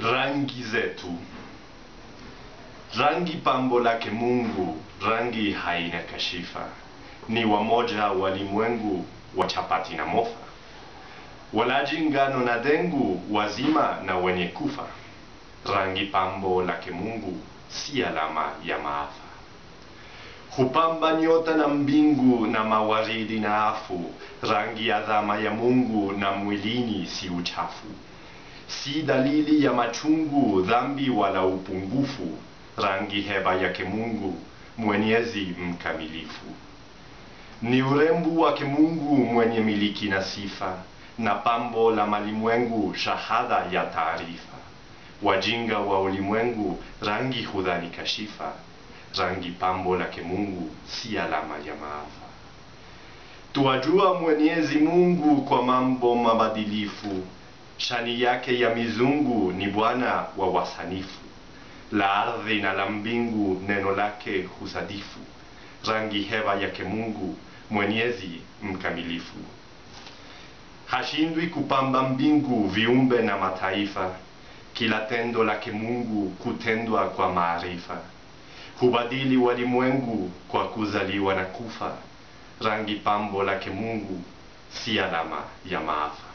rangi zetu. Rangi pambo lake Mungu, rangi haina kashifa, ni wamoja walimwengu wa chapati na mofa, walaji ngano na dengu, wazima na wenye kufa. Rangi pambo lake Mungu si alama ya maafa. Hupamba nyota na mbingu na mawaridi na afu, rangi adhama ya Mungu na mwilini si uchafu si dalili ya machungu, dhambi wala upungufu. Rangi heba yake Mungu, mwenyezi mkamilifu. Ni urembo wake Mungu mwenye miliki na sifa, na pambo la malimwengu, shahada ya taarifa. Wajinga wa ulimwengu, rangi hudhani kashifa. Rangi pambo lake Mungu, si alama ya maafa. Tuwajua Mwenyezi Mungu kwa mambo mabadilifu shani yake ya mizungu ni Bwana wa wasanifu, la ardhi na la mbingu neno lake husadifu. Rangi heba yake Mungu mwenyezi mkamilifu, hashindwi kupamba mbingu, viumbe na mataifa. Kila tendo lake Mungu kutendwa kwa maarifa, hubadili walimwengu kwa kuzaliwa na kufa. Rangi pambo lake Mungu si alama ya maafa.